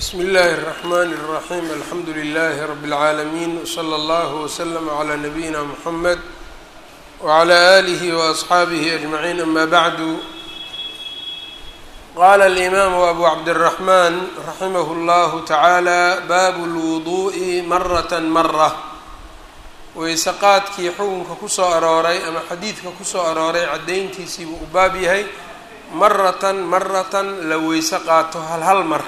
bsmi اllahi الرحmn الرaحيم alxamdu لlh رb العaalمين وslى اllه وslm عlى نabيina mحamed وعlى آlih وأصxaabih أجمعين ama bعd qala الإmam أbu cabdالرحman raximh اllah taعalى bab الوضuء maraة marة weyse qaadkii xukunka kusoo arooray ama xadiidka kusoo arooray caddayntiisii buu u baab yahay maratan maratan la weyse qaato hal hal mar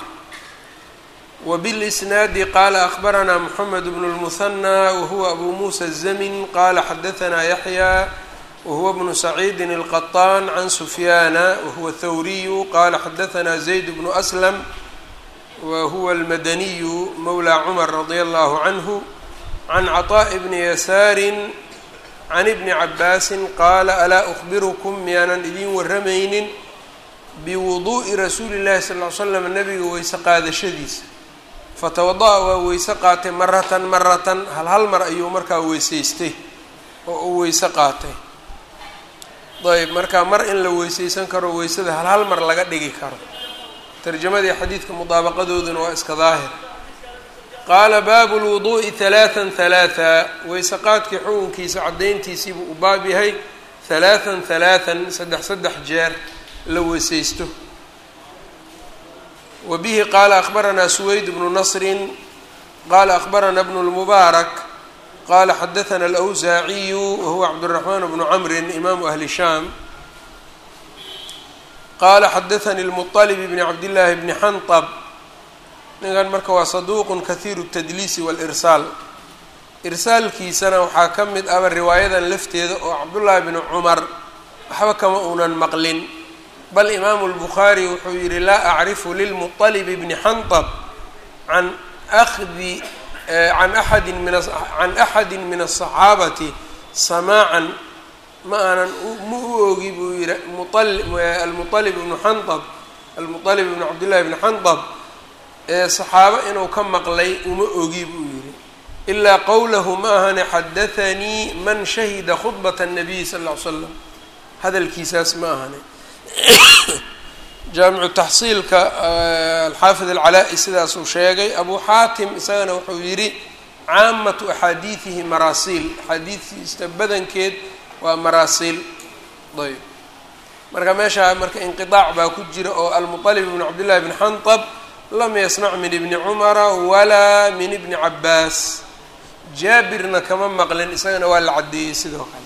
وبالإsناad qala أخbarana mحamed بن المثنى whuwa أbu muسى الزmن qala xadaثna yaحyى whuwa بن سacيidi الqطاn عن سfyاna whuwa الthwriy qala xadaثna زayd بن أسلم whuwa الmadniy mوlى cmر رadي الlه عnه عن cطاء بن yasاar عن بن cabاasi qala alaa أخbirkm miyaanan idin waramaynin bwuضuءi rasuuli الlahi صلى اه ل slam nabiga weyse qaadashadiisa fatawada-a waa weyse qaatay maratan maratan hal hal mar ayuu markaa weysaystay oo uu weyse qaatay ayb marka mar in la weysaysan karo weysada hal hal mar laga dhigi karo tarjamadii xadiidka mudaabaqadooduna waa iska daahir qaala baabu lwuduu'i halaatan halaatha weyse qaadkii xukunkiisa caddayntiisiibuu u baab yahay halaatan halaatan saddex saddex jeer la weysaysto wbihi qala akhbarana suweyd bnu nasri qala akhbarana bnu lmubaarak qala xadaثna alأwsaaciyu wahuwa cabdالraxman bnu camri imaamu ahli shaam qala xadaثani اlmuطlb bni cabdillaahi bni xanطb ninkan marka waa saduuq kahiiru الtadliisi wاlirsaal irsaalkiisana waxaa ka mid aba riwaayadan lafteeda oo cabdullaahi bni cumar waxba kama uunan maqlin bal imaamu اlbukhaari wuxuu yihi laa acrifu lilmuطalib bni xanطb can ahdi can aadi min can axadi min الصaxaabati samaacan ma aanan ma u ogi buu yihi almuطalib bnu xanطb almuطalib bnu cabdillahi bni xanطb ee صaxaabo inuu ka maqlay uma ogi buu yihi ilaa qowlahu ma ahane xadaثanii man shahida khudbaة الnabiy sal اه l slam hadalkiisaas ma ahane jaamicu taxsiilka alxaafid alcalaa-i sidaasuu sheegay abu xaatim isagana wuxuu yidhi caamatu axaadiidihi maraasiil axaadiidtiisa badankeed waa maraasiil ayb marka meeshaa marka inqiaac baa ku jira oo almuطalib bn cabdillahi bni xanطb lam yasmac min ibni cumara walaa min ibni cabaas jaabirna kama maqlin isagana waa la caddeeyey sidoo kale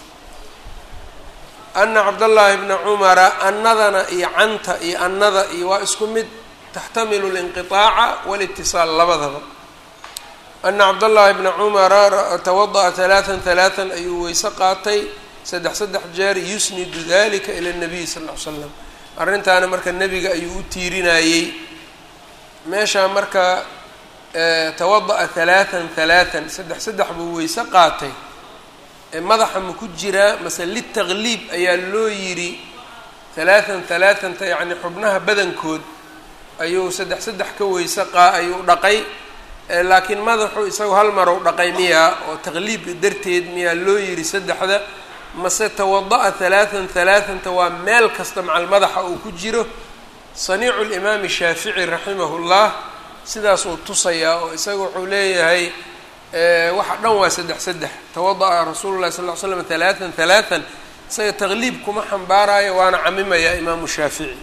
ana cabdallaahi bna cumara annadana iyo canta iyo annada iyo waa isku mid taxtamilu linqiطaaca walitisaal labadaba ana cabdallaahi bna cumara tawada'a halaatan halaatan ayuu weyse qaatay saddex saddex jeer yusnidu dalika ila nabiy sal ll ly slam arrintaana marka nebiga ayuu u tiirinayey meeshaa marka tawada'a halaatan halaatan saddex saddex buu weyse qaatay madaxa ma ku jiraa mase litaqliib ayaa loo yidhi halaatan halaatanta yacni xubnaha badankood ayuu saddex saddex ka weyse qaa ayuu dhaqay laakiin madaxu isagu hal marow dhaqay miyaa oo taqliib darteed miyaa loo yidhi saddexda mase tawada'a halaatan halaatanta waa meel kasta macal madaxa uu ku jiro saniicu limaami shaafici raximahullah sidaasuu tusayaa oo isaga wuxuu leeyahay waxa dhan waa saddex saddex tawada'a rasuulu llahi sal ll ly slam halaatan halaatan isaga taqliib kuma xambaarayo waana camimayaa imaamu shaafici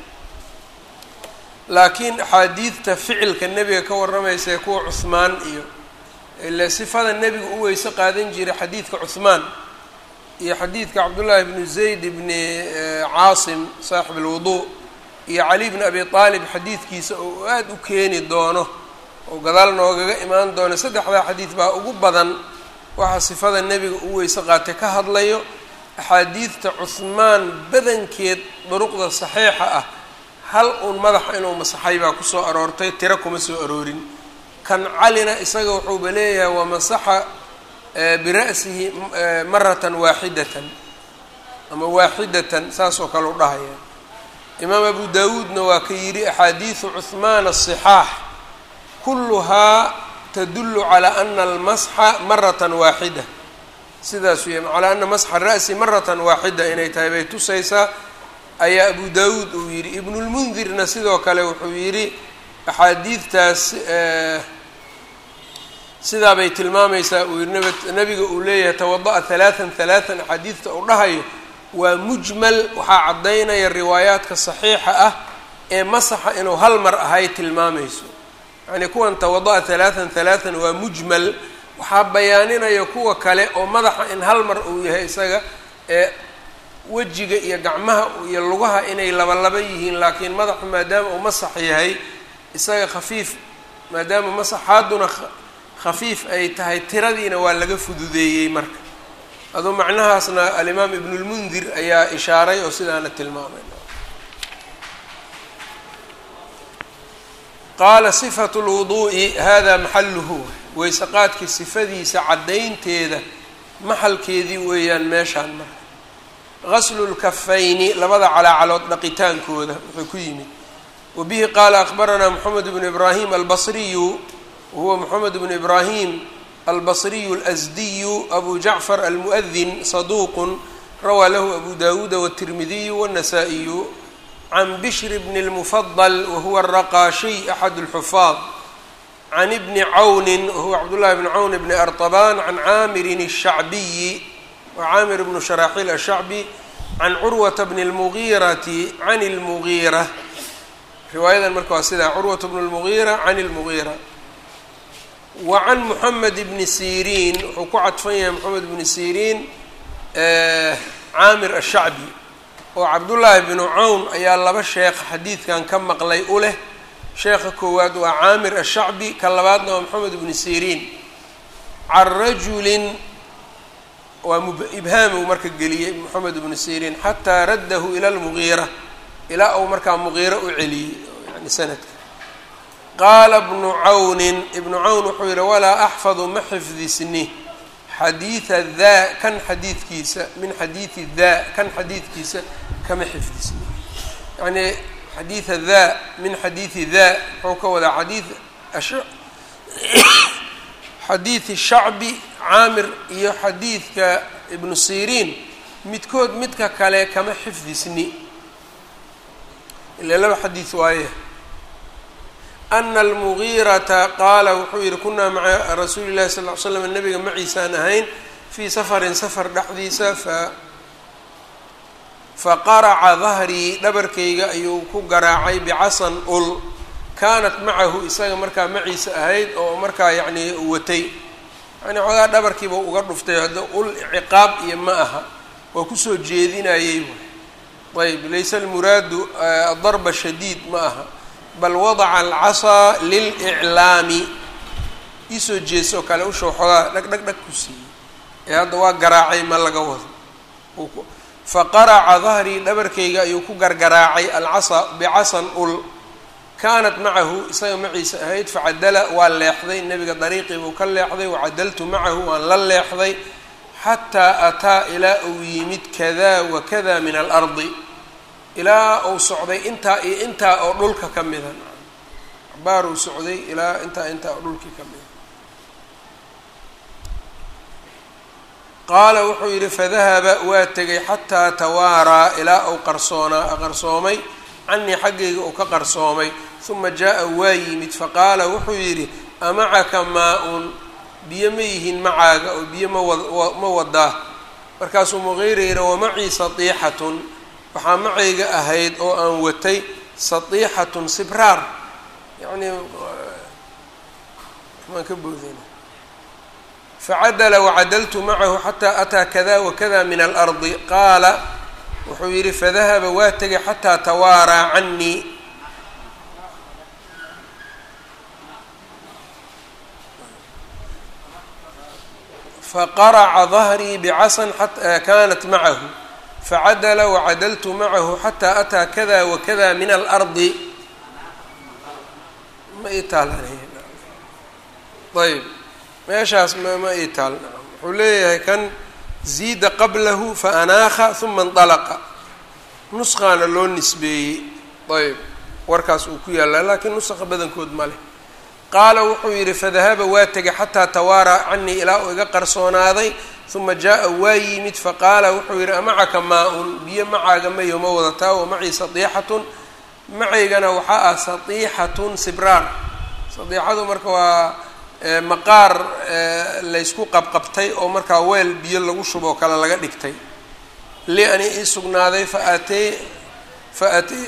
laakiin axaadiidta ficilka nebiga ka warramaysa ee kuwa cuhmaan iyo ile sifada nebiga u weyse qaadan jiray xadiidka cuhmaan iyo xadiidka cabdullaahi bnu zayd bni caasim saaxib alwuduu iyo cali bni abi aalib xadiidkiisa oo aada u keeni doono oo gadaal noogaga imaan doono saddexdaa xadiid baa ugu badan waxaa sifada nebiga u weyse qaatay ka hadlayo axaadiidta cuhmaan badankeed duruqda saxiixa ah hal uun madaxa inuu masaxay baa kusoo aroortay tiro kuma soo aroorin kan calina isaga wuxuuba leeyahay wamasaxa bira'sihi maratan waaxidatan ama waaxidatan saas oo kale u dhahaya imaam abu daawuudna waa ka yidhi axaadiidu cuhmaan asixaax kulluhaa tadullu calaa ana almasxa maratan waaxida sidaasuu yahy calaa ana masxa ra'si maratan waaxida inay tahay bay tusaysaa ayaa abu daawuud uu yidhi ibnulmundirna sidoo kale wuxuu yidhi axaadiidtaas sidaa bay tilmaamaysaa uu yiri nab nabiga uu leeyahay tawada-a halaatan halaatan axaadiidta uu dhahayo waa mujmal waxaa caddaynaya riwaayaadka saxiixa ah ee masaxa inuu hal mar ahay tilmaamayso yacnii kuwan tawada-a halaatan halaatan waa mujmal waxaa bayaaninaya kuwa kale oo madaxa in hal mar uu yahay isaga ee wejiga iyo gacmaha iyo lugaha inay laba laba yihiin laakiin madaxu maadaama uu masax yahay isaga khafiif maadaama masaxaaduna khafiif ay tahay tiradiina waa laga fududeeyey marka aduu macnahaasna alimaam ibnulmundir ayaa ishaaray oo sidaana tilmaamay qaala sifatu lwuduu'i hada maxaluhu weyse qaadkii sifadiisa caddaynteeda maxalkeedii weeyaan meeshaan marka gaslu lkafayni labada calaacalood dhaqitaankooda wuxuu ku yimid wa bihi qaala akbaranaa moxamed bnu ibraahim albasriyu wahuwa moxamed bnu ibraahim albasriyu alasdiyu abu jacfar almu'adin saduuqun rawaa lahu abu dawuuda wاtirmidiyu wالnasaa-iyu can bishr bni اlmufadl wahuwa araqaashiy axad اlxufaad can ibni cawni wahuwa cabdullahi bni cawn bni arطabaan can caamirin الshacbiyi wa caamir bnu sharaaxiil ashacbi can curwata bni اlmugiirati can اlmugiira riwaayadan marka waa sidaa curwata bnu اlmugiira can اlmugiira wa can moxamed bni siriin wuxuu ku cadfan yahay moxamed bni siriin caamir ashacbi oo cabdullaahi bnu cawn ayaa laba sheekh xadiidkan ka maqlay u leh sheekha koowaad waa caamir ashacbi ka labaadna waa moxamed bni siriin can rajulin waa ibhaamuu marka geliyey moxamed bnu siriin xataa raddahu ila lmugiira ilaa uu markaa mugiira u celiyey yani sanadka qaala bnu cawnin ibnu cawn wuxuu yihi walaa axfadu ma xifdisni xadiida daa kan xadiidkiisa min xadiidi daa kan xadiidkiisa kama xifdisni yacnii xadiida daa min xadiidi daa muxuu ka wadaa xadiid xadiidi shacbi caamir iyo xadiidka ibnu siriin midkood midka kale kama xifdisni ila laba xadiid waaye ana almugiirata qaala wuxuu yihi kunaa maca rasuuli llahi sal ll ly slam nabiga maciisaan ahayn fii safarin safar dhexdiisa fa faqaraca dahrii dhabarkayga ayuu ku garaacay bicasan ul kaanat macahu isaga markaa maciisa ahayd oo markaa yacnii watay yani xoogaa dhabarkiiba uga dhuftay hadda ul ciqaab iyo ma aha waa kusoo jeedinayey ayb laysa almuraadu adarba shadiid ma aha bal wadaca alcasaa liliclaami iisoo jeesoo kale usha xoogaa dhag dhag dhag ku siiyey ee hadda waa garaacay ma laga wado faqaraca dahrii dhabarkayga ayuu ku gargaraacay alcasaa bicasan ul kaanat macahu isaga maciisa ahayd facadala waa leexday nebiga dariiqii buu ka leexday wacadaltu macahu waan la leexday xataa ataa ilaa uu yimid kada wa kada min alardi ilaa uu socday intaa iyo intaa oo dhulka ka mida cabaar uu socday ilaa intaa intaa oo dhulkii ka mida qaala wuxuu yidhi fadahaba waa tegay xataa tawaaraa ilaa uu qarsoonaa qarsoomay canii xaggayga uu ka qarsoomay uma jaa-a waa yimid faqaala wuxuu yidhi amacaka maa-un biyo ma yihiin macaaga oo biyo mawa ma wadaa markaasuu muqiira yidhi wamacii satiixatun waxaa macayga ahayd oo aan watay satiixatun sibraar yacnii waxbaan ka boodayna facadala wacadaltu macahu xataa ataa kada wakada min alardi qaala wuxuu yidhi fadahaba waa tegay xataa tawaaraa canii faqaraca dahrii bicasan kanat macahu facadala wacadaltu macahu xataa ataa kada wakada min alardi ma ii taalanayb meeshaas ma ii taal wuxuu leeyahay kan ziida qablahu faanaakha uma indalaqa nusqaana loo nisbeeyey ayb warkaas uu ku yaallaa laakiin nusqa badankood ma leh qaala wuxuu yidhi fadahaba waa tegay xataa tawaaraa canii ilaa uu iga qarsoonaaday uma jaa-a waa yimid faqaala wuxuu yidhi amacaka maa-un biyo macaaga mayo ma wadataa wamacii sadiixatun macaygana waxaa ah satiixatun sibraar satiixadu marka waa maqaar laysku qabqabtay oo markaa weel biyo lagu shuboo kale laga dhigtay li ani ii sugnaaday faatay faatay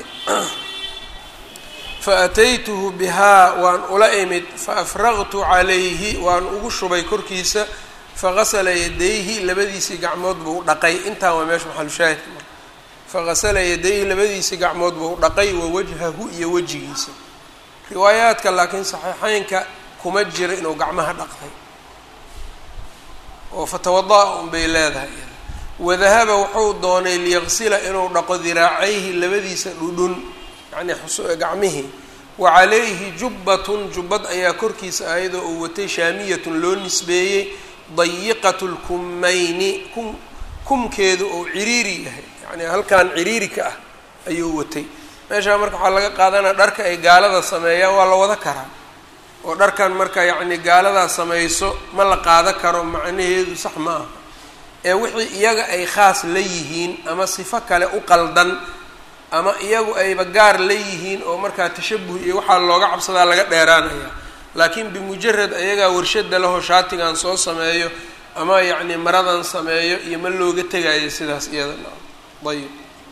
faataytuhu bihaa waan ula imid faafraqtu calayhi waan ugu shubay korkiisa faqasala yadayhi labadiisii gacmood buu dhaqay intaan waa meesha maxalushaahidka marka faqasala yadayhi labadiisii gacmood buu dhaqay wa wajhahu iyo wejigiisa riwaayaadka laakiin saxiixeynka kuma jira inuu gacmaha dhaqday oo fatawada-a unbay leedahay wadahaba wuxuu doonay liyaqsila inuu dhaqo diraacayhi labadiisa dhudhun yacnii gacmihii wa calayhi jubbatun jubbad ayaa korkiisa ayadoo uu watay shaamiyatun loo nisbeeyey dayiqatu lkummayni kum kumkeedu ou ciriiri yahay yacnii halkan ciriiri ka ah ayuu watay meeshaa marka waxaa laga qaadanaya dharka ay gaalada sameeyaan waa la wada karaa oo dharkan marka yacni gaaladaa samayso ma la qaada karo macnaheedu sax ma aha ee wixii iyaga ay khaas la yihiin ama sifo kale u qaldan ama iyagu ayba gaar la yihiin oo markaa tashabuh iyo waxaa looga cabsadaa laga dheeraanaya laakiin bimujarad ayagaa warshada lahoo shaatigan soo sameeyo ama yacni maradan sameeyo iyo ma looga tegayo sidaas iyadana ayib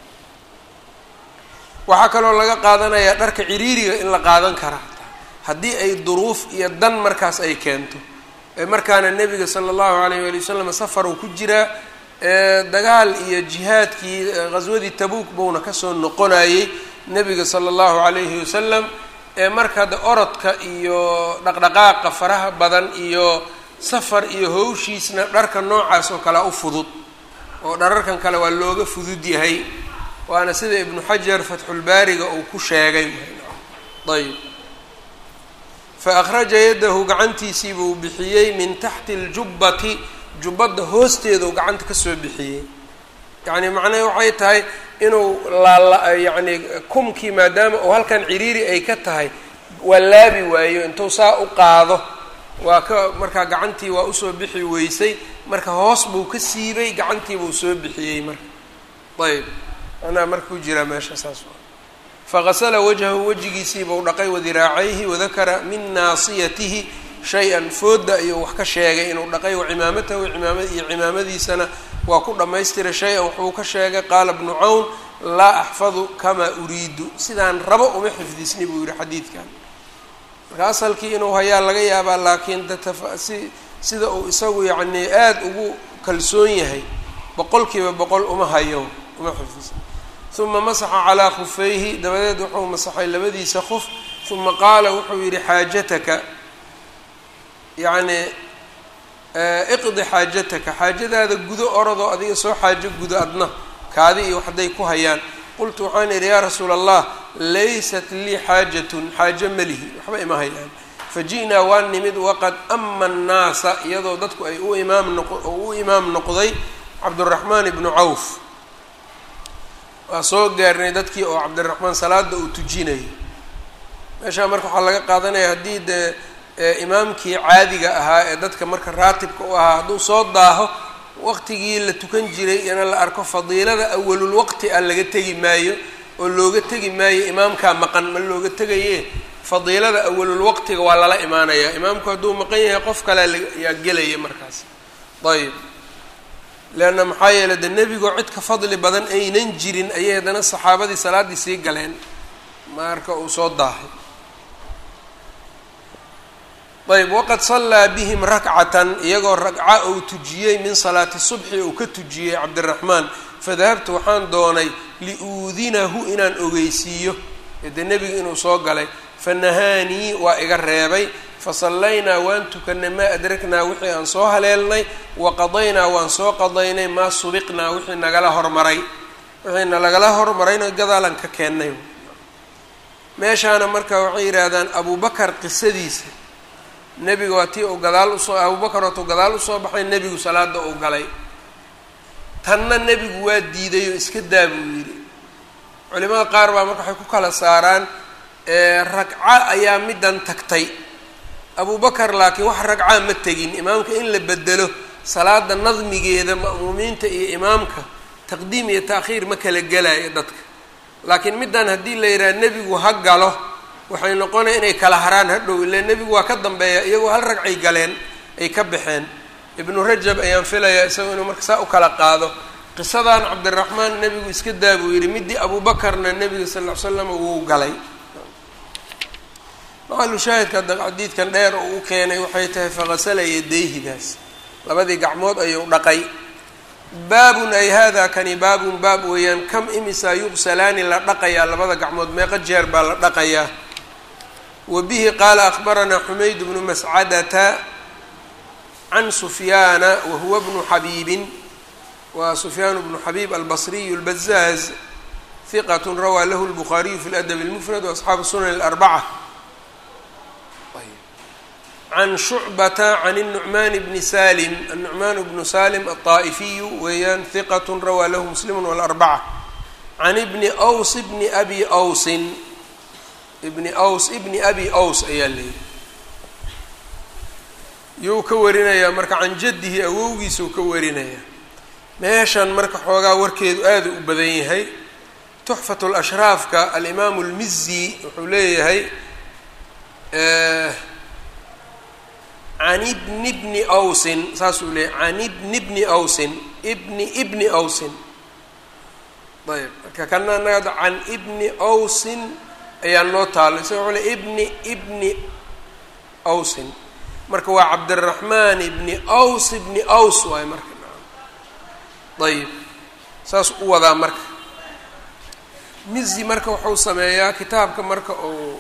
waxaa kaloo laga qaadanayaa dharka ciriiriga in la qaadan karaa haddii ay duruuf iyo dan markaas ay keento markaana nebiga sala allahu alayh wali wasalam safar uu ku jiraa dagaal iyo jihaadkii ghaswadii tabuuk buuna kasoo noqonayey nebiga sala allahu alayhi wasalam marka de orodka iyo dhaqdhaqaaqa faraha badan iyo safar iyo howshiisna dharka noocaas oo kalea u fudud oo dhararkan kale waa looga fudud yahay waana sida ibnu xajar fatxulbaariga uu ku sheegay ayb fa akhraja yadahu gacantiisii buu bixiyey min taxti aljubbati jubbadda hoosteeduu gacanta kasoo bixiyey yacni macnahe waxay tahay inuu laala yacni kumkii maadaama uu halkan ciriiri ay ka tahay waa laabi waayo intuu saa u qaado waa ka markaa gacantii waa usoo bixi weysay marka hoos buu ka siibay gacantii buu soo bixiyey marka ayb manaa marka ku jiraa meesha saas faqasala wajhahu wejigiisiibuu dhaqay wadiraacayhi wadakara min naasiyatihi shay-an fooda ayuu wax ka sheegay inuu dhaqay wacimaamatahu imaama iyo cimaamadiisana waa ku dhammaystiray shay-an wuxuu ka sheegay qaala bnu cawn laa axfadu kamaa uriidu sidaan rabo uma xifdisni buu yihi xadiidkan marka asalkii inuu hayaa laga yaabaa laakiin si sida uu isagu yacnii aada ugu kalsoon yahay boqol kiiba boqol uma hayo uma xifdisni uma masaxa calaa khufayhi dabadeed wuxuu masaxay labadiisa khuf uma qaala wuxuu yidhi xaajataka yacni iqdi xaajataka xaajadaada gudo orodoo adiga soo xaajo gudo adna kaadi iyo waxday ku hayaan qultu waxaan idhi yaa rasuula allah laysat lii xaajatun xaajo malihi waxba ima hayaan faji'naa waan nimid waqad ama annaasa iyadoo dadku ay u imaam noq u imaam noqday cabduraxmaan ibnu cawf waa soo gaarnay dadkii oo cabdiraxmaan salaada uu tujinayo meeshaa marka waxaa laga qaadanaya haddii dee imaamkii caadiga ahaa ee dadka marka raatibka u ahaa hadduu soo daaho waqtigii la tukan jiray ina la arko fadiilada awalul waqti ah laga tegi maayo oo looga tegi maayo imaamkaa maqan ma looga tegaye fadiilada awalul waqtiga waa lala imaanayaa imaamku hadduu maqan yahay qof kale yaa gelaya markaas ayb leanna maxaa yeeley de nebigoo cid ka fadli badan aynan jirin ayay haddana saxaabadii salaaddii sii galeen marka uu soo daahay ayb waqad sallaa bihim rakcatan iyagoo ragca uu tujiyey min salaati subxi uu ka tujiyey cabdiraxmaan fadahabtu waxaan doonay liuudinahu inaan ogeysiiyo dee nebiga inuu soo galay fanahaanii waa iga reebay fasallaynaa waan tukanay maa adraknaa wixii aan soo haleelnay wa qadaynaa waan soo qadaynay maa subiqnaa wixii nagala hormaray wixiina lagala hormarayna gadaalan ka keennay meeshaana marka waxay yidhaahdaan abubakar qisadiisa nebiga waa tii uu gadaal usoo abubakar waatuu gadaal usoo baxay nebigu salaada uu galay tanna nebigu waa diiday oo iska daa buu yidhi culimada qaar baa marka waxay ku kala saaraan ragco ayaa middan tagtay abubakar laakiin wax ragcaa ma tegin imaamka in la bedelo salaada nadmigeeda ma'muumiinta iyo imaamka taqdiim iyo ta'khiir ma kala gelayo dadka laakiin middan haddii la yidhaha nebigu ha galo waxay noqonaya inay kala haraan hadhow ile nebigu waa ka dambeeya iyagoo hal ragcay galeen ay ka baxeen ibnu rajab ayaan filayaa isagoo inuu marka saa u kala qaado qisadan cabdiraxmaan nebigu iska daa buu yidhi midii abuubakarna nebiga sal ll ly slam wuu galay maxalu shaahidka hadda xadiidkan dheer oo u keenay waxay tahay faqasala yadayhidaas labadii gacmood ayuu dhaqay baabun ay hada kani baabun baab weeyaan kam imisa yuqsalaani la dhaqayaa labada gacmood meeqa jeer baa la dhaqayaa wa bihi qaala akhbaranaa xumayd bnu mascadata can sufyaana wa huwa bnu xabiibin wa sufyaan bnu xabiib albasriyu اlbazaaz hiqat rawaa lahu lbukhaariyu fi ladab اlmufrad waasxaabu sunan اlarbaca can shucbata can الnucmaan bni salim annucmaan bnu salim alطaa'ifiyu weeyaan hiqat rawaa lahu muslimu wاlarbaca can ibni ws bni abi wsin ibni ws ibni abi ws ayaa leeyihi yuu ka warinayaa marka can jaddihi awowgiisuu ka warinayaa meeshan marka xoogaa warkeedu aada u badan yahay tuxfat lashraafka alimaamu lmizi wuxuu leeyahay can ibni bni awsin saasuu leeyahy can ibni bni awsin ibni ibni awsin ayb marka kana anaga can ibni awsin ayaa noo taalo isaga wuxuu le ibni ibni awsin marka waa cabdiraxmaan ibni aws ibni aws waayo marka ayib saas u wadaa marka mizi marka wuxuu sameeyaa kitaabka marka uu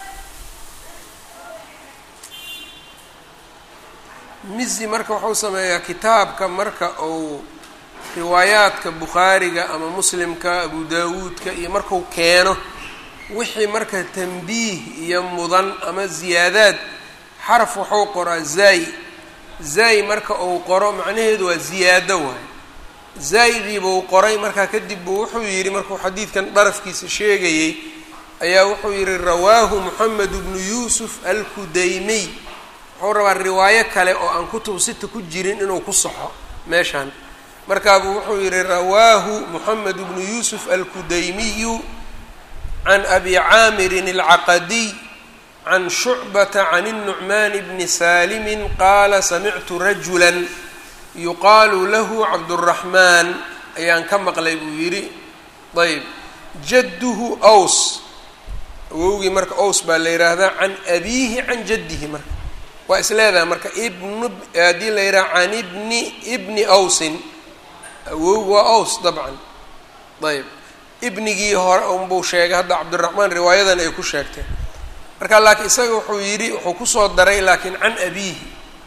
mizi marka wuxuu sameeyaa kitaabka marka uu riwaayaadka bukhaariga ama muslimka abu daawuudka iyo marku keeno wixii marka tanbiih iyo mudan ama ziyaadaad xaraf wuxuu qoraa zaay zaay marka uu qoro macnaheedu waa ziyaado waayo zaaydiibuu qoray markaa kadib buu wuxuu yidhi markuu xadiidkan darafkiisa sheegayey ayaa wuxuu yidhi rawaahu moxamed bnu yuusuf alkudaymiy wuxuu rabaa riwaayo kale oo aan kutub sita ku jirin inuu ku saxo meeshaan markaabuu wuxuu yidhi rawaahu moxamed bnu yuusuf alkudaymiyu can abi caamirin alcaqadiy can shucbata can الnucmaan bni saalimi qaala samictu rajula yuqaalu lahu cabduraxmaan ayaan ka maqlay buu yidhi ayb jadduhu aws awowgii marka aws baa la yidhaahdaa can abiihi can jaddihi marka waa is leedahay marka ibnu haddii la yidhaha can ibni ibni awsin awowgi waa aws dabcan ayb ibnigii hore unbuu sheegay hadda cabdiraxmaan riwaayadan ay ku sheegtay marka laakiin isaga wuxuu yidhi wuxuu kusoo daray laakiin can abiihi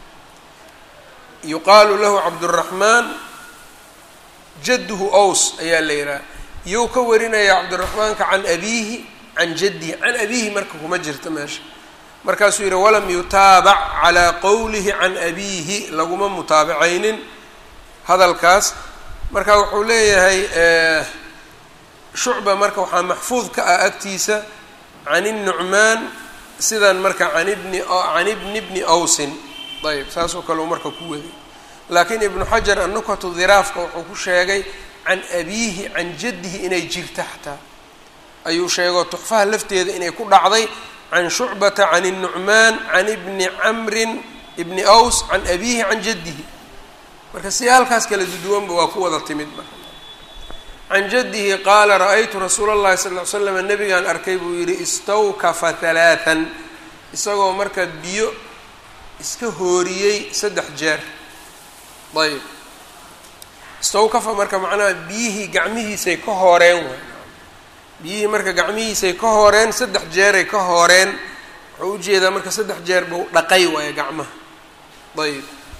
yuqaalu lahu cabduraxmaan jadduhu aws ayaa la yidhaha iyou ka warinaya cabdiraxmaanka can abiihi can jaddihi can abiihi marka kuma jirta meesha markaasuu yidhi walam yutaabac calaa qowlihi can abiihi laguma mutaabacaynin hadalkaas marka wuxuu leeyahay shucba marka waxaa maxfuud ka ah agtiisa can الnucmaan sidan marka an ibni can ibni bni awsin ayb saasoo kale u marka ku waday laakiin ibnu xajar annukatu diraafka wuxuu ku sheegay can abiihi can jaddihi inay jirta xataa ayuu sheego tuxfaha lafteeda inay ku dhacday can shucbata can الnucmaan can ibni camrin ibni aws can abiihi can jaddihi marka si halkaas kala duduwanba waa ku wada timid marka can jaddihi qaala ra-aytu rasuula اllahi sal ly slam nabigaan arkay buu yidhi istawkafa halaatan isagoo marka biyo iska hooriyey saddex jeer ayb istawkafa marka macnaha biyihii gacmihiisay ka hooreen waay biyihii marka gacmihiisay ka hooreen saddex jeeray ka hooreen wuxuu ujeedaa marka saddex jeer buu dhaqay waayo gacmaha ayb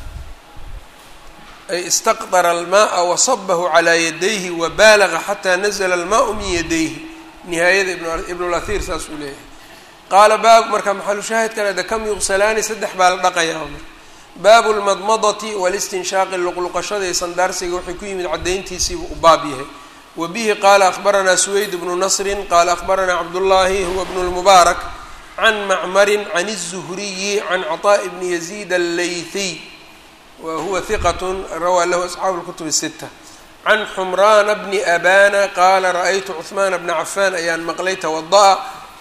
ay istaqdara almaaa wasabahu calaa yadayhi wabaalaga xataa nazla almaau min yadayhi nihaayada ibnulahir saas uu leeyahay qaala baab marka maxalu shaahidkan ada kam yuqsalaani saddex baa la dhaqayaa marka baabu lmadmadati walistinshaaqi luqluqashada iyo sandaarsiga waxay ku yimid caddayntiisiibuu u baab yahay wa bihi qaala akhbaranaa suweyd bnu nasrin qaala akhbaranaa cabdullaahi huwa bnu lmubaarak can macmarin can الzuhriyi can caطaaءi bni yaziid allaythiy wa huwa hiqat rawaa lahu asxaabu اlkutub الsita can xumraana bni abana qaala ra-aytu cuhmaana bna cafaan ayaan maqlay tawada-a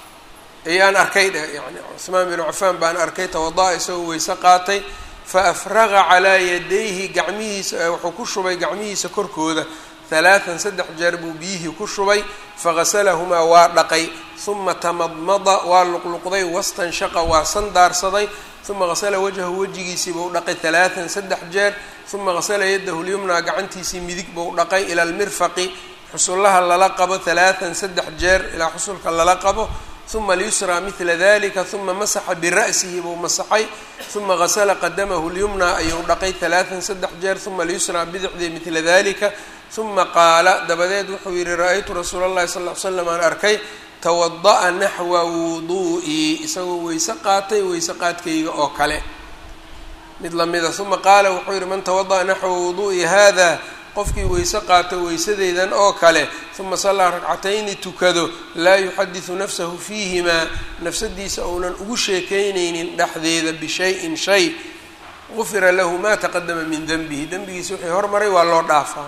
ayaan arkay dheh yani cuhmaan binu cafaan baan arkay tawada-a isagoo weyse qaatay faafraqa calaa yadayhi gacmihiisa wuxuu ku shubay gacmihiisa korkooda halaatan saddex jeer buu biyihii ku shubay faqasalahumaa waa dhaqay uma tamadmada waa luqluqday wastanshaqa waa sandaarsaday uma qasala wajhahu wejigiisii buu dhaqay halaatan saddex jeer uma qasala yadahu lyumnaa gacantiisii midig buu dhaqay ila lmirfaqi xusullaha lala qabo halaatan saddex jeer ilaa xusulka lala qabo uma lyusraa midla dalika uma masaxa bira'sihi buu masaxay uma qasala qadamahu lyumnaa ayuu dhaqay halaatan saddex jeer uma lyusraa bidixdii midla dalika uma qaala dabadeed wuxuu yihi ra-aytu rasuula اllahi sal ly slam aan arkay tawada'a naxwa wuduu'ii isagoo weyse qaatay weyse qaadkayga oo kale mid lamida uma qaala wuxuu yihi man tawada'a naxwa wuduu'i hada qofkii weyse qaato weysadeydan oo kale uma sallaa ragcatayni tukado laa yuxadisu nafsahu fiihimaa nafsadiisa ounan ugu sheekeyneynin dhexdeeda bishayin shay gufira lahu maa taqadama min denbihi dembigiisa wixii hormaray waa loo dhaafaa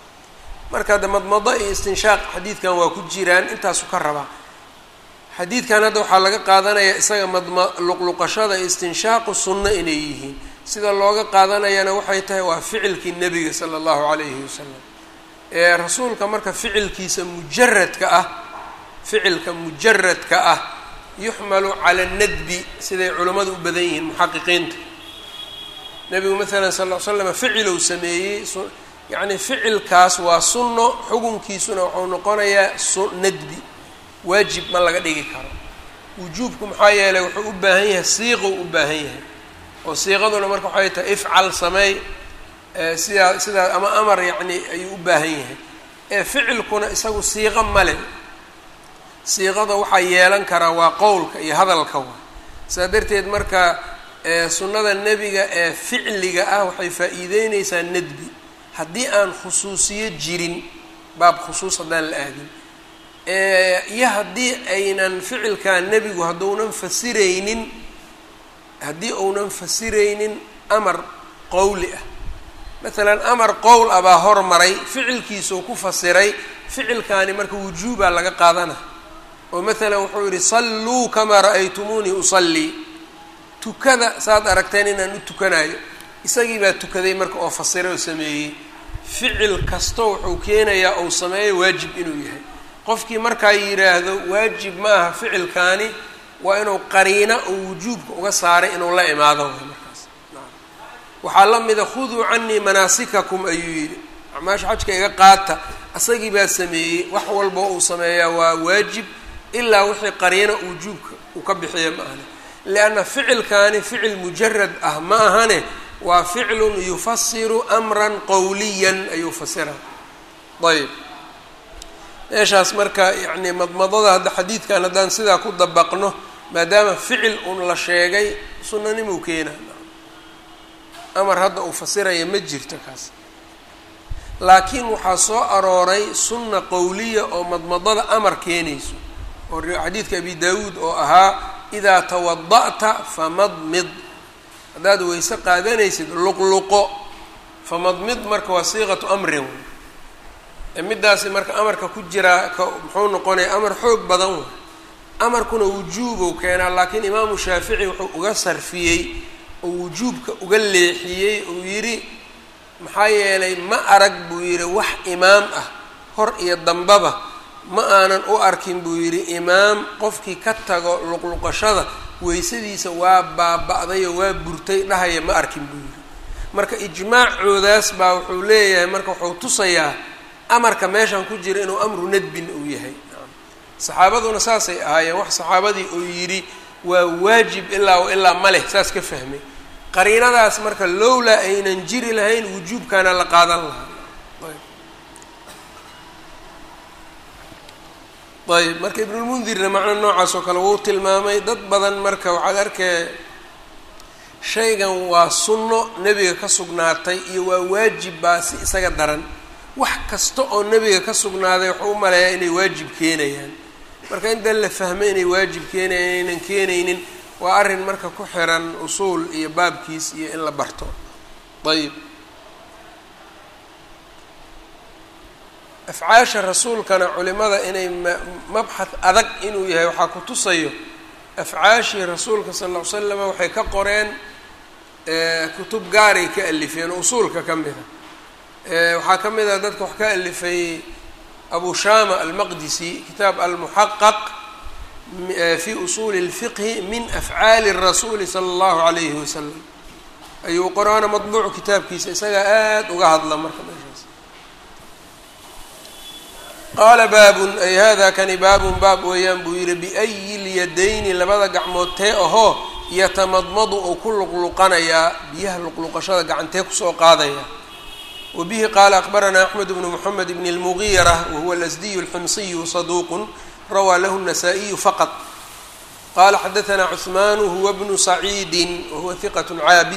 marka hadda madmado iyo istinshaaq xadiidkan waa ku jiraan intaasu ka rabaa xadiidkan hadda waxaa laga qaadanayaa isaga madma luqluqashada iyo istinshaaqu sunno inay yihiin sida looga qaadanayana waxay tahay waa ficilkii nebiga sala allahu calayhi wasalam ee rasuulka marka ficilkiisa mujaradka ah ficilka mujaradka ah yuxmalu cala nadbi siday culammadu u badan yihiin muxaqiqiinta nebigu maalan sal l slam ficilou sameeyey yacni ficilkaas waa sunno xukunkiisuna wuxuu noqonayaa su nadbi waajib ma laga dhigi karo wujuubku maxaa yeelay wuxuu u baahan yahay siiqou u baahan yahay oo siiqaduna marka waxay tahay ifcal sameey sidaa sidaa ama amar yacni ayuu u baahan yahay ee ficilkuna isagu siiqo male siiqada waxaa yeelan karaa waa qowlka iyo hadalka wa saa darteed marka sunnada nebiga ee ficliga ah waxay faa-iideyneysaa nadbi haddii aan khusuusiyo jirin baab khusuus haddaan la aadin iyo haddii aynan ficilkaa nebigu hadduunan fasiraynin haddii uunan fasiraynin amar qowli ah maalan amar qowl ah baa hormaray ficilkiisuu ku fasiray ficilkaani marka wujuubaa laga qaadana oo maalan wuxuu yihi salluu kamaa ra'aytumuunii usallii tukada saad aragteen inaan u tukanayo isagii baa tukaday marka oo fasiray oo sameeyey ficil kasto wuxuu keenayaa ou sameeyo waajib inuu yahay qofkii markaa yidhaahdo waajib ma aha ficilkaani waa inuu qariina oo wujuubka uga saaray inuu la imaado way markaas waxaa la mida khuduu canii manaasikakum ayuu yidhi acmaasha xajka iga qaata asagii baa sameeyey wax walba uu sameeyaa waa waajib ilaa wixii qariina wujuubka uu ka bixiya ma ahane lianna ficilkaani ficil mujarad ah ma ahane waa ficlun yufasiru amran qowliyan ayuu fasira ayb meeshaas marka yacni madmadada hadda xadiidkan haddaan sidaa ku dabaqno maadaama ficil un la sheegay sunanimuu keenaa amar hadda uu fasiraya ma jirto kaas laakiin waxaa soo arooray sunna qowliya oo madmadada amar keenayso oo xadiidka abi daawuud oo ahaa idaa tawada'ta famadmid haddaad weyse qaadanaysid luqluqo famadmid marka waa siiqatu amrin middaasi marka amarka ku jiraa ka muxuu noqonaya amar xoog badan way amarkuna wujuubow keenaa laakiin imaamu shaafici wuxuu uga sarfiyey oo wujuubka uga leexiyey uu yidhi maxaa yeelay ma arag buu yidhi wax imaam ah hor iyo dambaba ma aanan u arkin buu yidhi imaam qofkii ka tago luqluqashada weysadiisa waa baaba-day oo waa burtay dhahaya ma arkin buu yidhi marka ijmaacoodaas baa wuxuu leeyahay marka wuxuu tusayaa amarka meeshan ku jira inuu amru nadbin uu yahay saxaabaduna saasay ahaayeen wax saxaabadii uu yidhi waa waajib ilaa wa ilaa ma leh saas ka fahmay qariinadaas marka lowlaa aynan jiri lahayn wujuubkaana la qaadan lahaa ayb marka ibnulmundirna macno noocaas oo kale wuu tilmaamay dad badan marka waxaad arkee shaygan waa sunno nebiga ka sugnaatay iyo waa waajib baa si isaga daran wax kasta oo nebiga ka sugnaaday wuxuu u maleeyaa inay waajib keenayaan marka intaan la fahmay inay waajib keenayaan inaynan keenaynin waa arrin marka ku xiran usuul iyo baabkiis iyo in la barto ayib afcaasha rasuulkana culimada inay mabxad adag inuu yahay waxaa ku tusayo afcaashii rasuulka sal ll ly slam waxay ka qoreen kutub gaaray ka alifeen usuulka ka mida waxaa ka mid a dadka wax ka alifay abu shama almaqdisi kitaab almuxaqaq fi usuuli اlfiqhi min afcaali الrasuuli salى اllahu alayhi wasalam ayuu qoraana madbuucu kitaabkiisa isagaa aada uga hadla marka meeshaas qaala baabun ay hada kani baabun baab weeyaan buu yihi biayi lyadayni labada gacmood tee ahoo yatamadmadu ou ku luqluqanayaa biyaha luqluqashada gacantee kusoo qaadaya wa bihi qaala akbaranaa axmed bnu moxamed bn اlmugiira wahuwa alasdiyu alximsiyu saduuqun rawaa lahu الnasaa-iyu faqad qala xadaثna cثmaanu huwa bnu saciidi wahuwa hiqat caabid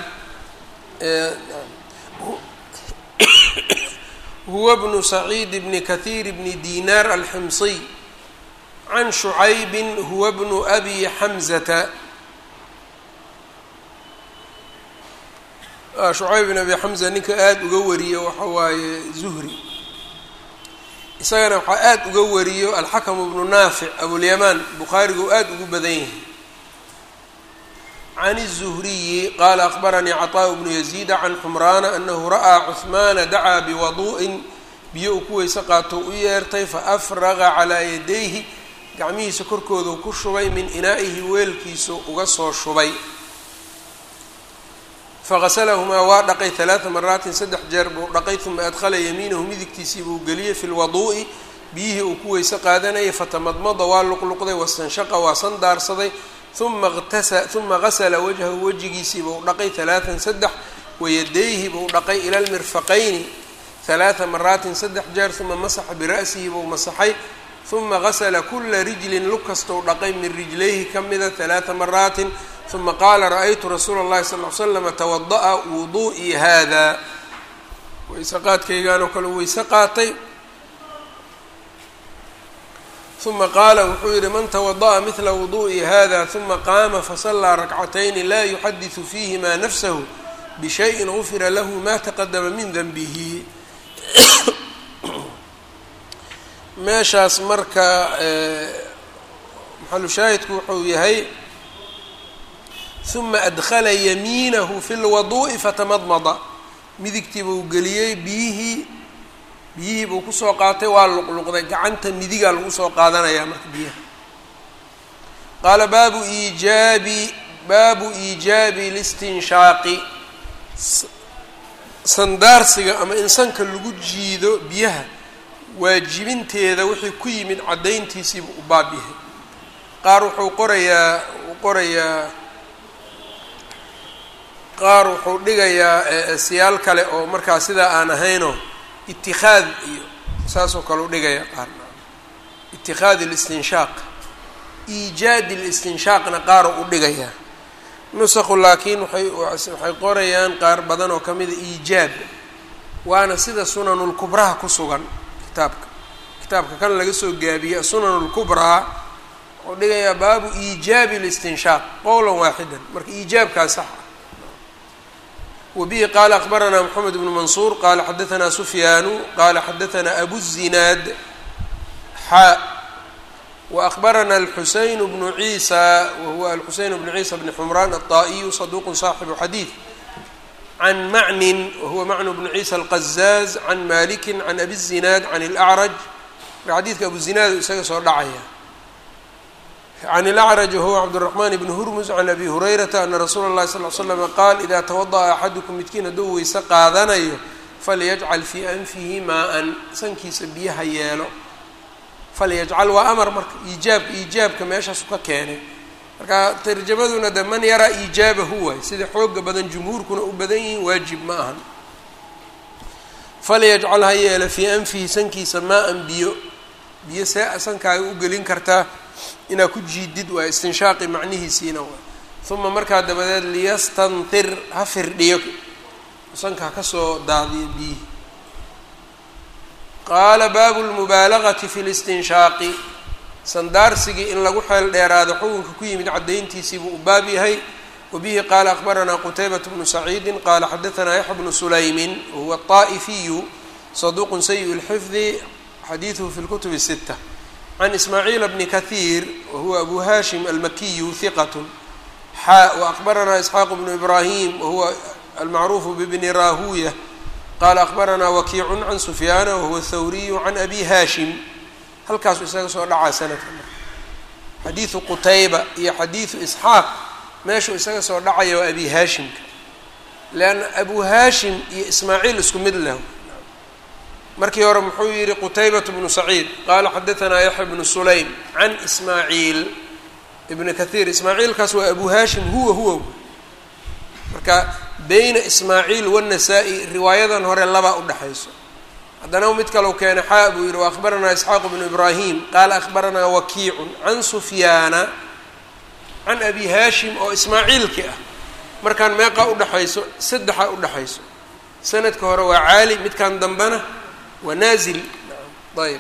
huwa bnu saciid bni kahiir bni dinar alximsiy can shucaybi huwa bnu abi xamzata shucayb bn abi xamza ninka aada uga wariyo waxa waaye zuhri isagana waxaa aada uga wariyo alxakamu bnu naafic abulyamaan bukhaarigu aada ugu badan yahay can الzuhriyi qaala akbaranii caطaaء bnu yaziida can xumraana anahu ra'aa cuثmaana dacaa biwaduءin biyo uu ku weyse qaato u yeertay faafraqa calaa yadayhi gacmihiisa korkoodu ku shubay min inaa'ihi weelkiisu uga soo shubay faqasalahumaa waa dhaqay ثalaثa maraatin saddex jeer buu dhaqay uma adkhala yamiinahu midigtiisii buu geliyey fi lwaduu'i biyihii uu ku weyse qaadanayay fatamadmada waa luqluqday wastanshaqa waa sandaarsaday uma tasa uma gasla wajhahu wejigiisii buu dhaqay ثalaثan saddex wayadayhi buu dhaqay ila lmirfaqayni ثalaثa maraatin saddex jeer uma masaxa bira'sihi buu masaxay uma gasla kula rijlin lug kastou dhaqay min rijlayhi ka mida ثalaثa maraatin uma qaala ra-aytu rasuula اllahi sal ly slama tawada'a wudu'ii hada weyse qaadkaygaanoo kale weyse qaatay uma qaala wuxuu yihi man tawada'a midla wudu'i hada uma qaama fasallaa rakcatayni laa yuxadiثu fiihima nafsahu bishayin gufira lahu ma taqadama min denbihi meeshaas marka maxalu shaahidku wuxuu yahay uma adkhala yamiinahu fi lwaduu'i fatamadmada midigtii buu geliyey biyihii biyihii buu kusoo qaatay waa luqluqday gacanta midigaa lagu soo qaadanayaa marka biyaha qaala baabu iijaabi baabu iijaabi listinshaaqi sandaarsiga ama in sanka lagu jiido biyaha waajibinteeda wixii ku yimid caddayntiisiibu u baab yahay qaar wuxuu qorayaa uu qorayaa qaar wuxuu dhigayaa siyaal kale oo markaa sidaa aan ahaynoo itikhaad iyo saasoo kale u dhigaya qaarna itikhaad alistinshaaq iijaad alistinshaaqna qaaroo u dhigayaa nusaqu laakiin waxay waxay qorayaan qaar badan oo kamida iijaab waana sida sunanulkubraha ku sugan kitaabka kitaabka kan laga soo gaabiye sunanulkubraa wuxuu dhigayaa baabu iijaabi listinshaaq qowlan waaxidan marka iijaabkaa sax ah wbihi qaala akbaranaa mxamed bnu mansuur qaala xadaanaa sufyaanu qaala xadaanaa abu zinaad xaa waakbarana alxuseyn bnu ciisa wahuwa alxuseyn bnu ciisa bni xumraan aلطaa'iyu saduuqu saaxibu xadiid can macnin wahuwa macnu bnu ciisa alqazaaz can maliki can abi zinaad can اlacraj xadiidka abu zinaad isaga soo dhacaya can اlacraj wahuwa cabdالraxman bn hurmus can abi hurayrata ana rasuula اllahi sal l slama qaal ida tawada'a axadukum midkiin hadduu weyse qaadanayo falyajcal fii anfihi maa-an sankiisa biyaha yeelo falyajcal waa amar marka iijaabka iijaabka meeshaasu ka keenay marka tarjamaduna de man yaraa iijaabahu waay sida xooga badan jumhuurkuna u badan yihiin waajib ma ahan falyajcal ha yeelo fii anfihi sankiisa maa-an biyo biyo see sankaaga u gelin kartaa inaad ku jiidid waa istinshaaqi macnihiisiina waa uma markaa dabadeed liyastantir ha firdhiyo sanka ha kasoo daadiyo biyihi qaala baabu lmubaalagati fi listinshaaqi sandaarsigii in lagu xeel dheeraado xukunka ku yimid caddayntiisii buu u baab yahay wabihi qaala akbaranaa qutaybat bnu saciidi qaala xadaanaa yaxya bnu sulaymin wahuwa طaa'ifiyu saduuqun sayi اlxifdi xadiiduhu fi lkutub الsita can ismaaciil bni kahiir wahuwa abu hashim almakiyu hiqat xaa waakbaranaa isxaaq bnu ibrahim wahuwa almacruufu bibni rahuya qaala akbaranaa wakiicu can sufyaana wahuwa thawriyu can abi hashim halkaasu isaga soo dhacaa sanadka xadiidu qutayba iyo xadiidu isxaaq meeshuu isaga soo dhacaya waa abi haashimka leanna abu haashim iyo ismaaciil isku mid leh markii hore muxuu yihi qutaybat bnu saciid qaala xadaanaa yaxya bnu sulaym can ismaaciil ibni kathiir ismaaciilkaas waa abu haashim huwa huwa marka beyna ismaaciil wanasaa-i riwaayadan hore labaa udhexayso haddana mid kalau keena xaa buu yihi waakbaranaa isxaaqu bnu ibraahim qaala akbaranaa wakiicun can sufyaana can abi haashim oo ismaaciilki ah markaan meeqaa udhexayso saddexaa udhexayso sanadka hore waa caali midkan dambena waa naazil ayb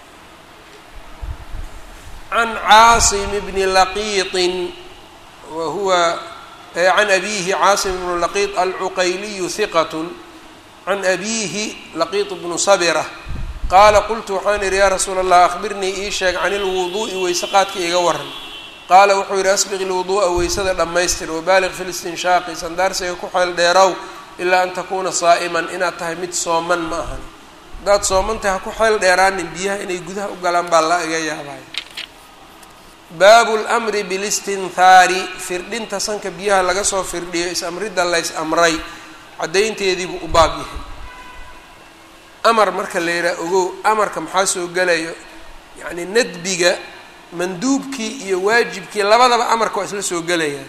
can caasim bni laqiiطin wa huwa can abiihi caasim bnu laqiiط alcuqayliyu hiqat can abiihi laqiiط bnu sabira qaala qultu waxaan idhi yaa rasuula allah akhbirnii ii sheeg can ilwuduu'i weyse qaadka iga waran qaala wuxuu yidhi asbiq ilwuduu'a weysada dhammaystir wabaaliq fi listinshaaqi sandaarsiga ku xeel dheerow ilaa an takuuna saa'iman inaad tahay mid sooman ma ahan haddaad sooman tahay ha ku xeel dheeraanin biyaha inay gudaha u galaan baa la iga yaabaya baabu lmri bilistinhaari firdhinta sanka biyaha laga soo firdhiyo is-amridda lays amray caddaynteediibuu u baab yahay amar marka la yidhaha ogow amarka maxaa soo gelayo yacni nadbiga manduubkii iyo waajibkii labadaba amarka waa isla soo gelayaan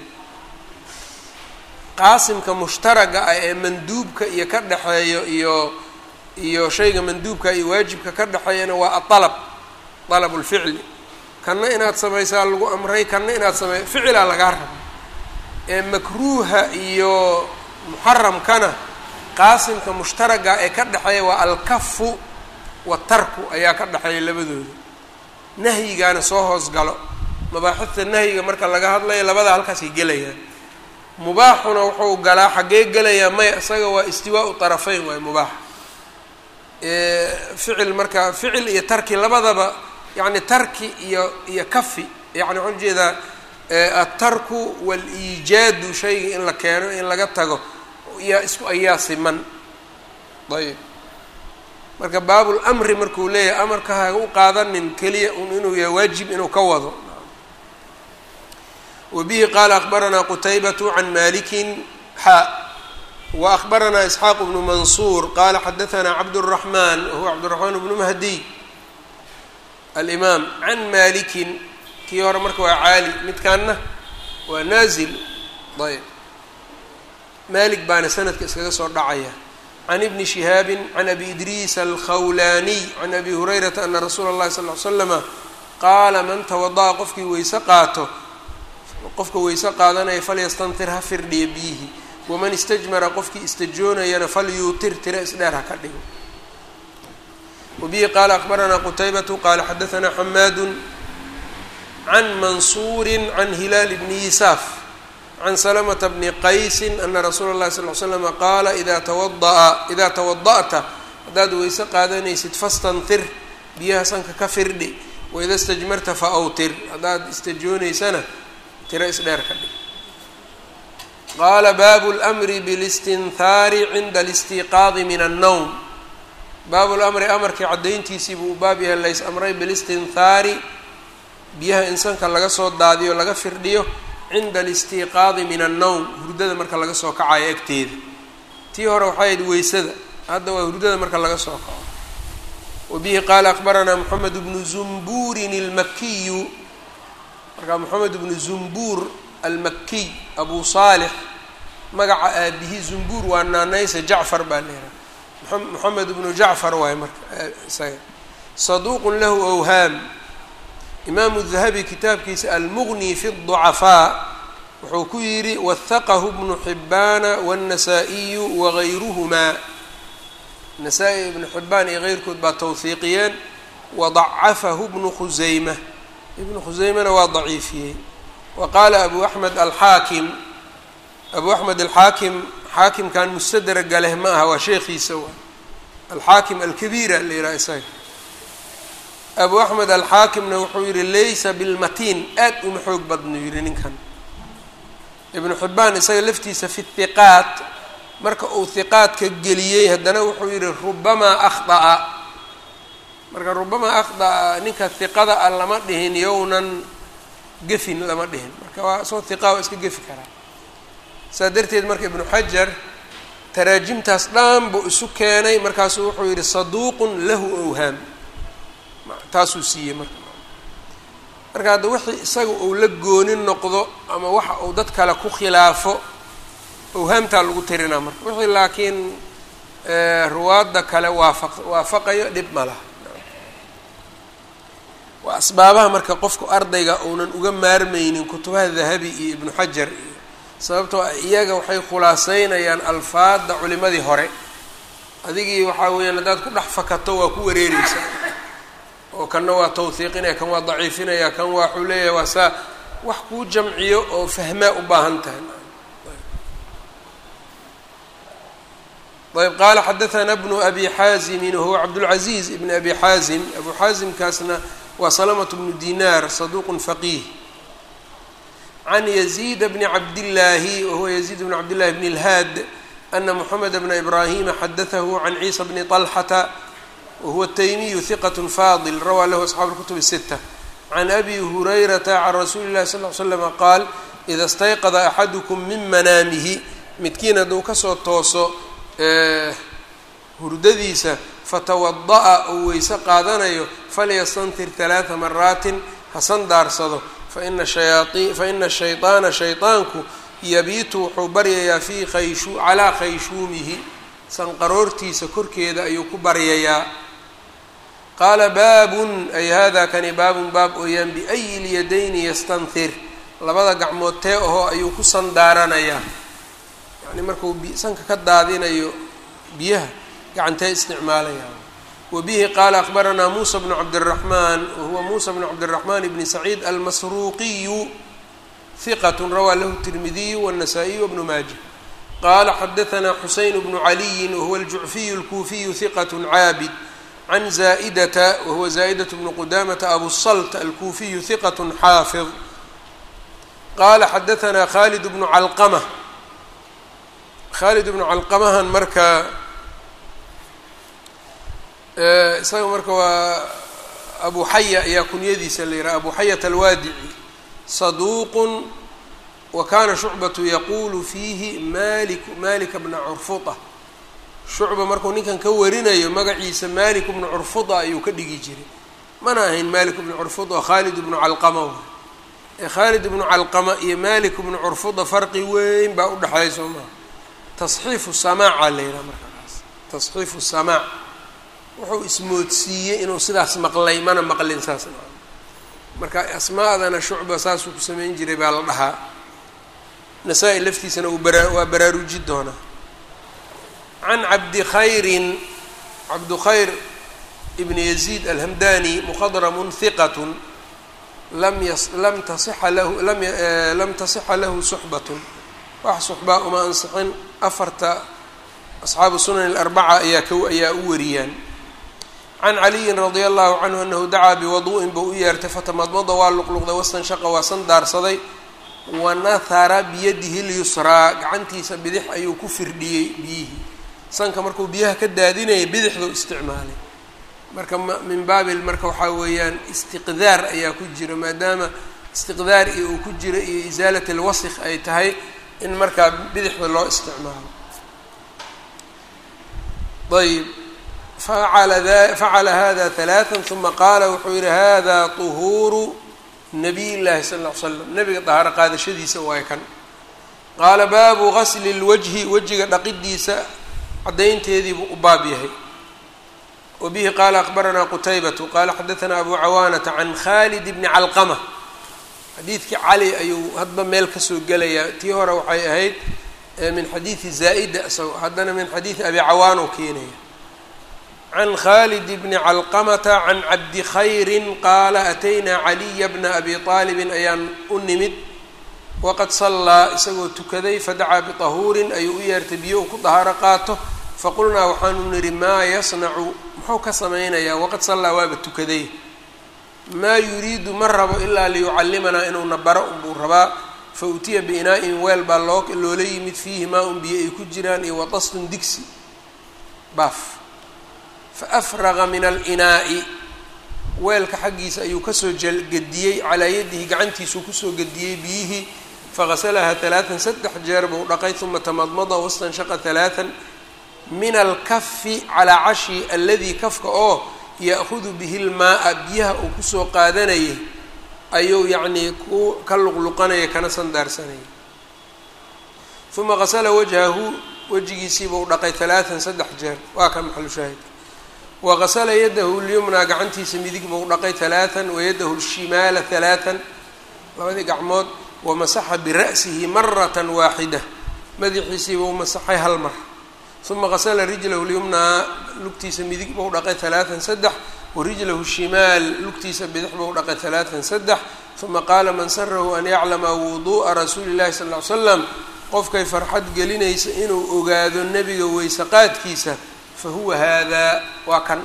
qaasimka mushtaraga ah ee manduubka iyo ka dhexeeyo iyo iyo shayga manduubka iyo waajibka ka dhexeeyana waa aalab alab lficli kanna inaad samaysaa lagu amray kanna inaad samey ficilaa lagaa raba ee makruuha iyo muxaramkana qaasimka mushtaraga ee ka dhexeeya waa alkafu watarku ayaa ka dhexeeya labadooda nahyigaana soo hoos galo mabaaxidta nahyiga marka laga hadlayo labada halkaasay gelayaan mubaaxuna wuxuu galaa xaggee gelayaa maya isaga waa istiwaau طarafeyn waay mubaax ficil marka ficil iyo tarki labadaba yani tarki iyo iyo kafi yani waxaan ujeedaa atarku waliijaadu shayga in la keeno in laga tago yaa isku ayaa siman ayb marka baabulmri markuu leeyahay amarka ha u qaadanin keliya un inuu yahay waajib inuu ka wado wabihi qaala akbaranaa qutaybatu can malikin xa waakbaranaa isxaaq bnu mansuur qaala xadaanaa cabdالraxman wahuwa cabdالraxmaan bnu mahdiy alimaam can malikin kii hore marka waa caali midkaanna waa naazil ayb malik baana sanadka iskaga soo dhacaya can ibni shihaabi can abi idriis alkhawlaaniy can abi hurayrata ana rasuula اllahi sal ly slama qaala man tawada'a qofkii weyse qaato qofka weyse qaadanaya falyastantir ha firdhiya biyihi waman istajmara qofkii istajoonayana falyuutir tira isdheer ha ka dhigo wabihi qaala akbaranaa qutaybatu qaala xadaanaa xamaadu can mansuuri can hilaal bni yisaaf can salamata bni qaysi ana rasuula اllahi sal l slama qaala ida tawadaa idaa tawada'ta haddaad weyse qaadanaysid fastantir biyaha sanka ka firdhi waida stajmarta fa awtir haddaad istajoonaysana tiro isdheer ka dhig qaala baabu lmri bilistinhaari cinda alistiiqaadi min annowm baabu lamri amarkii caddayntiisii buu u baab yahay lays amray bilistinhaari biyaha in sanka laga soo daadiyo laga firdhiyo cinda alistiiqaadi min annowm hurdada marka laga soo kacayo agteeda tii hore waxay ahayd weysada hadda waa hurdada marka laga soo kaco wabihi qaala akbaranaa moxamed bnu zumbuurin almakiyu marka moxamed bnu zumbuur almakiy abu saalix magaca aabihi zumbuur waa naanaysa jacfar baa leeraa moxamed bnu jacfar waaye marka isaga saduuqun lahu awhaam imaamu dahabi kitaabkiisa almuغni fi الضucafaa wuxuu ku yidhi wahaqahu bnu xibaana wالnasaa-iyu wagayruhumaa nasaa-i ibnu xibaan iyo keyrkood baa tawhiiqiyeen wadacafahu bnu khusayma ibnu khusaymana waa daciifiyey wa qaala abu axmed alxaakim abu axmed alxaakim xaakimkan mustadraga leh ma aha waa sheekhiisa waa alxaakim alkabiira la yidhaha isaga abu axmed alxaakimna wuxuu yihi laysa bilmatiin aad uma xoog badnu yihi ninkan ibnu xibbaan isaga laftiisa fi hiqaat marka uu hiqaadka geliyey haddana wuxuu yihi rubamaa akhda'a marka rubamaa akhda'a ninka hiqada a lama dhihin yownan gefin lama dhihin marka waa soo hiqa waa iska gefi karaa saa darteed marka ibnu xajar taraajimtaas dhan buu isu keenay markaasuu wuxuu yihi saduuqun lahu awhaam taasuu siiyey marka marka hadda wixii isaga uu la gooni noqdo ama waxa uu dad kale ku khilaafo awhaamtaa lagu tirinaa marka wixii laakiin ruwaadda kale waafa waafaqayo dhib ma laha waa asbaabaha marka qofku ardayga uunan uga maarmaynin kutubaha dahabi iyo ibnu xajar iyo sababtoo ah iyaga waxay khulaaseynayaan alfaadda culimadii hore adigii waxaa weeyaan haddaad ku dhex fakato waa ku wareereysaa oo kanna waa tawhiiqinaya kan waa daciifinaya kan waa waxuu leeyahay waa saa wax kuu jamciyo oo fahmaa u baahan tahay ayb qaala xadaثana bnu abi xaazimin wahuwa cabdاlcaziiz ibn abi xaazim abu xaazimkaasna waa salamة bnu dinaar saduq faqiih can yaziid bni cabdillaahi wahuwa yaziid bn cabdillahi bn اlhaad ana moxamed bna ibrahima xadatahu can ciisa bni طalxata wahuwa taymiyu hiqat fadil rawaa lahu asxaabu اlkutub الsita can abi hurayrata can rasuuli اllahi sal ly slama qaal ida stayqada axadukum min manaamihi midkiin hadduu kasoo tooso hurdadiisa fatawada'a uu weyse qaadanayo falyastantir talaata maraatin ha sandaarsado faina shayaai faina shayطaana shayطaanku yabiitu wuxuu baryayaa fii kayshu calaa khayshuumihi sanqaroortiisa korkeeda ayuu ku baryayaa qaala baabun ay hada kani baabun baab ooyaan biayi lyadayni yastanhir labada gacmood tee ahoo ayuu ku sandaaranayaa yani markuu sanka ka daadinayo biyaha gacantee isticmaalaya wa bihi qaala akbaranaa muusa bnu cabdiraxmaan wahuwa muusa bnu cabdiraxmaan bni saciid almasruuqiyu hiqat rawaa lahu tirmidiyu wاnasaa'iyu wbnu maaja qaala xadaanaa xuseyn bnu caliyin wahuwa aljucfiyu اlkuufiyu hiqat caabid can zaa'idata wahuwa zaa'idat bnu qudamata abu salt alkuufiyu hiqat xaafid qaala xadaanaa khalid bnu calqama khalid bnu calqamahan marka isaga marka waa abu xaya ayaa kunyadiisa la yidhaha abu xayat alwaadici saduuqun wa kana shucbatu yaqulu fiihi malik malika bna curfuda shucba markuu ninkan ka warinayo magaciisa malik bnu curfuda ayuu ka dhigi jiray mana ahayn malik bnu curfuda oo khalid bnu calqama waay ee khalid bnu calqama iyo malik bnu curfuda farqi weyn baa udhexeeya soo maha tasxiifu samaaca la yidhaha markaas tasxiifu samaac wuxuu ismoodsiiyey inuu sidaas maqlay mana maqlin saas marka asmaadana shucba saasuu ku samayn jiray baa la dhahaa nasaa-i laftiisana uu bara waa baraaruji doonaa can cabdi khayrin cabdukhayr ibn yaziid alhamdani muqadramun hiqatun lam yas lam tasixa lahu lam lam tasixa lahu suxbatun wax suxbaa uma ansixin afarta asxaabu sunan alarbaca ayaa ka ayaa u wariyaan can caliyin radia allahu canhu anahu dacaa biwadu'in buu u yeertay fatamadmada waa luqluqday wastanshaqa waa san daarsaday wanahara biyadihi lyusraa gacantiisa bidix ayuu ku firdhiyey biyihii sanka markuu biyaha ka daadinayay bidixduu isticmaalay marka min baabil marka waxaa weeyaan istiqdaar ayaa ku jira maadaama istiqdaar iyo uu ku jiro iyo isaalat alwasikh ay tahay in markaa bidixda loo isticmaalo ayb facala facala hada halaatan uma qaala wuxuu yihi hada طuhuuru nabiy llahi sal ll ly slam nabiga dahaaro qaadashadiisa waay kan qaala baabu gasli اlwajhi wejiga dhaqidiisa caddaynteediibuu u baab yahay wa bihi qaala akbaranaa qutaybatu qaala xadaanaa abu cawaanata can khalid bni calqama xadiidkii cali ayuu hadba meel kasoo gelayaa tii hore waxay ahayd min xadiidi zaa'ida isago haddana min xadiidi abi cawaan oo keenaya can khalid bni calqamata can cabdi khayrin qaala ataynaa caliya bna abi aalibin ayaan u nimid waqad sallaa isagoo tukaday fadacaa bitahuurin ayuu u yeertay biyo uu ku dahaaro qaato faqulnaa waxaanu nidhi maa yasnacu muxuu ka samaynayaa waqad sallaa waaba tukaday maa yuriidu ma rabo ilaa liyucallimanaa inuuna baro unbuu rabaa fa utiya biinaa-in weel baa loo loola yimid fiihi maa un biyo ay ku jiraan iyo watastun digsi baaf fa afraqa min alinaa'i weelka xaggiisa ayuu kasoo gediyey calaa yadihi gacantiisuu kusoo gediyey biyihii faqasalahaa talaatan saddex jeer buu dhaqay uma tamadmada wastanshaqa talaatan min alkafi calaa cashi aladii kafka oo ya'hudu bihi lmaaa biyaha uu kusoo qaadanayay ayuu yacnii ku ka luqluqanaya kana sandaarsanaya uma qasala wajhahu wejigiisiibuu dhaqay talaatan saddex jeer waa ka maxalu shaahidka wa qasala yadahu lyumnaa gacantiisa midig buu dhaqay talaatan wayadahu lshimaala talaatan labadii gacmood wamasaxa bira'sihi maratan waaxida madaxiisiibuu masaxay hal mar uma qasala rijlahu lyumnaa lugtiisa midig buu dhaqay talaatan saddex warijlahu shimaal lugtiisa bidix buu dhaqay talaatan saddex uma qaala man sarahu an yaclama wuduu'a rasuuli llahi sal ly slam qofkay farxad gelinaysa inuu ogaado nebiga weysaqaadkiisa fa huwa haadaa waa kan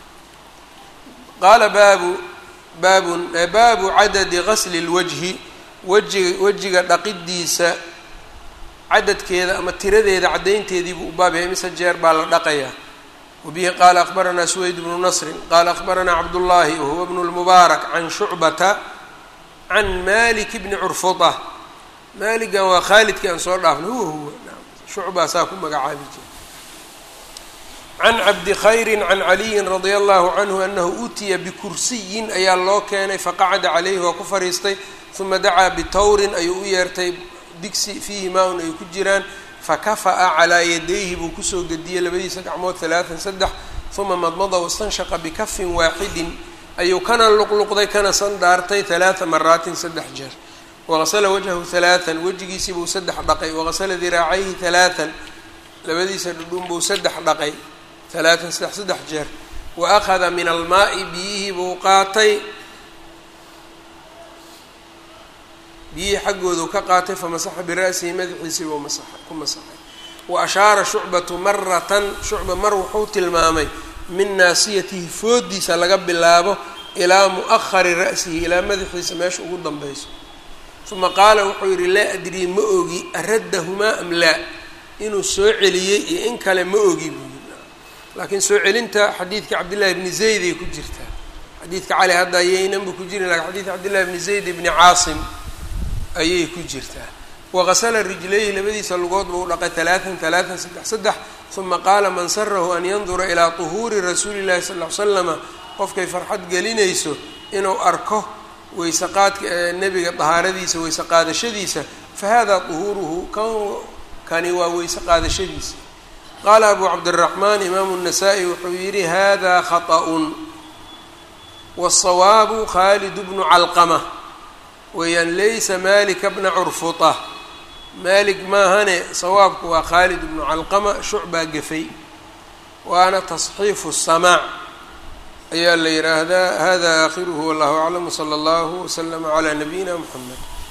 qaala baabu baabun baabu cadadi gasli lwajhi wejiga wejiga dhaqidiisa cadadkeeda ama tiradeeda caddaynteedii buu u baab yahay mise jeer baa la dhaqayaa wabihi qaala akbaranaa suweyd bnu nasrin qaala akbaranaa cabdullaahi wahuwa bnu lmubaarak can shucbata can malik bni curfuda maaligan waa khaalidkii aan soo dhaafnay huwa huwa shucbaa saa ku magacaabi jira can cabdi khayrin can caliyin radia allahu canhu anahu utiya bikursiyin ayaa loo keenay faqacada calayhi waa ku fariistay uma dacaa bitawrin ayuu u yeertay digsi fiihi maa-un ay ku jiraan fakafa'a calaa yadayhi buu kusoo gediyey labadiisa gacmood talaatan saddex uma madmada wastanshaqa bikafin waaxidin ayuu kana luqluqday kana sandaartay talaata maraatin saddex jeer waqasala wajhahu talaatan wejigiisiibuu saddex dhaqay waqasala diraacayhi talaatan labadiisa dhudhun buu saddex dhaqay talaatan saddex saddex jeer wa akhada min almaa'i biyihii buu qaatay biyihii xaggoodu ka qaatay famasaxa bira'sihi madaxiisii buu masaxay ku masaxay wa ashaara shucbatu maratan shucba mar wuxuu tilmaamay min naasiyatihi foodiisa laga bilaabo ilaa mu'ahari ra'sihi ilaa madaxiisa meesha ugu danbeyso uma qaala wuxuu yidhi laa adrii ma ogi araddahumaa am laa inuu soo celiyey iyo in kale ma ogi buu yidhi laakiin soo celinta xadiidka cabdillahi bni zayd ay ku jirtaa xadiidka cali hadda ayaynan bu ku jirin lakin xadiidka cabdillahi bni zayd bni caasim ayay ku jirtaa waqasala rijlayhi labadiisa lugood buu dhaqay talaatan talaatan saddex saddex uma qaala man sarahu an yandura ilaa tuhuuri rasuuli llahi sal ll ly slama qofkay farxad gelinayso inuu arko weysaqaadka nebiga dahaaradiisa weyse qaadashadiisa fa hada tuhuuruhu kan kani waa weyse qaadashadiisa qaala abu cabdiraxmaan imaamu الnasaa-i wuxuu yidhi hada khaطأun wالsawaabu khaalid bnu calqama weeyaan laysa malika bna curfuta malik maahane sawaabku waa khaalid bnu calqama shucbaa gefay waana tasxiifu الsamaac ayaa la yidhaahdaa hada aakhiruhu wallahu aclam wslى اllahu wslama عlى nabiyina mxamed